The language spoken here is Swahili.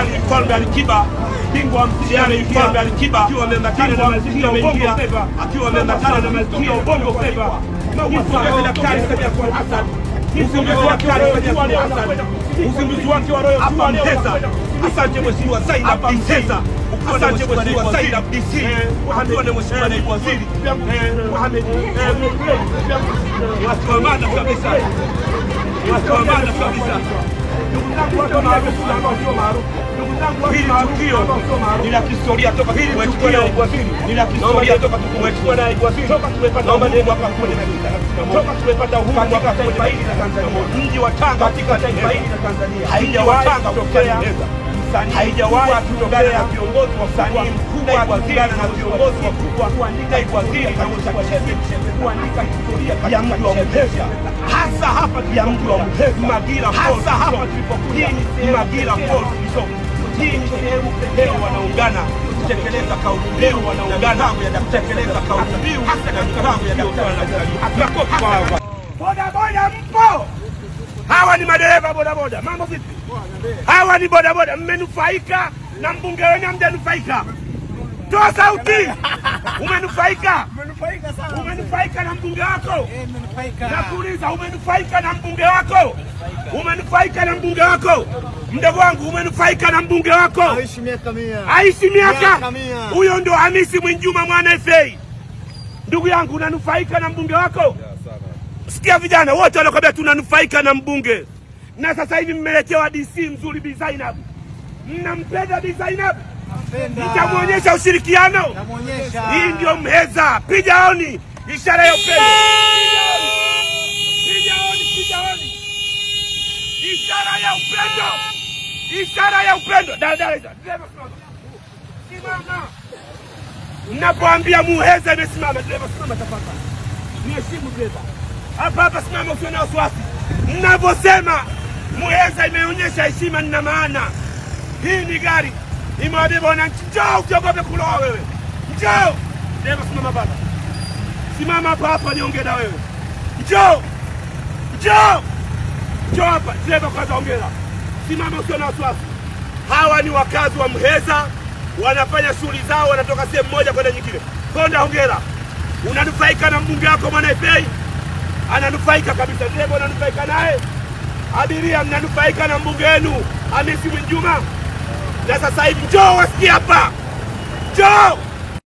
mtihani mfalme Alikiba bingwa wa mtihani mfalme Alikiba akiwa ameambatana na mazingira ameingia akiwa ameambatana na mazingira ubongo flava Mpongeze Daktari Samia Suluhu Hassan uzinduzi wake wa Royal Jua Hassan uzinduzi wake wa Royal Jua Mteza. Asante Mheshimiwa Zainab Mteza, asante Mheshimiwa Zainab DC, asante Mheshimiwa Naibu Waziri Mohamed watu wa maana kabisa, watu wa maana kabisa. Hili tukio ni la kihistoria toka hili tukio ni la kihistoria toka tumechukua na toka tumepata uhuru mwaka 1961 toka tumepata uhuru mwaka taifa hili la Tanzania, mji wa Tanga katika taifa hili la Tanzania haijawahi kutokea haijawahi kutokea na viongozi wa msanii mkubwa kuungana na viongozi wakubwa kuandika waziri katika kuandika historia ya mji wa Mheza, hasa hapa ya mji wa Mheza, Magira hasa hapa tulipokuja Magira Falls Resort. Hii ni sehemu pekee wanaungana kutekeleza kauli mbiu, wanaungana kutekeleza kauli mbiu hasa na mipango ya daktari na makofi kwa hawa. Bodaboda mpo? Hawa ni madereva bodaboda. Mambo vipi? Hawa ni bodaboda, mmenufaika na mbunge wenu, hamjanufaika? Toa sauti. Umenufaika? Umenufaika sana. Umenufaika na mbunge wako? Eh, umenufaika. Nakuuliza, umenufaika na mbunge wako? Umenufaika na mbunge wako? Mdogo wangu, umenufaika na mbunge wako? Aishi miaka mia. aishi miaka Miaka mia. huyo ndo Hamisi Mwinjuma mwana FA. Ndugu yangu, unanufaika na mbunge wako? Sikia vijana wote wanakwambia tunanufaika na mbunge, na sasa hivi mmeletewa DC mzuri Bi Zainab. Mnampenda Bi Zainab, Napenda. mtamwonyesha ushirikiano. Namuonyesha. Hii ndio Mheza, piga oni, ishara ya upendo. Piga oni, piga oni, piga oni, ishara ya upendo, ishara ya upendo. Dada, dada, dereva simama, simama. Mnapoambia Muheza imesimama, dereva simama tafadhali, niheshimu dereva. Hapa hapa simama, usiwe na wasiwasi. Mnavyosema Muheza imeonyesha heshima, nina maana hii ni gari imewabeba wananchi. Njoo, usiogope kuloa wewe, njoo. Dereva simama baba, simama hapa hapa, niongee na wewe. Njoo, njoo, njoo hapa. Dereva kwanza, ongera, simama, usiwe na wasiwasi. Hawa ni wakazi wa Mheza, wanafanya shughuli zao, wanatoka sehemu moja kwenda nyingine. Konda, hongera, unanufaika na mbunge wako mwana FA, ananufaika kabisa. Dereva unanufaika naye, abiria mnanufaika na mbunge wenu Hamisi Mwinjuma. Na sasa hivi njoo wasikie hapa, njoo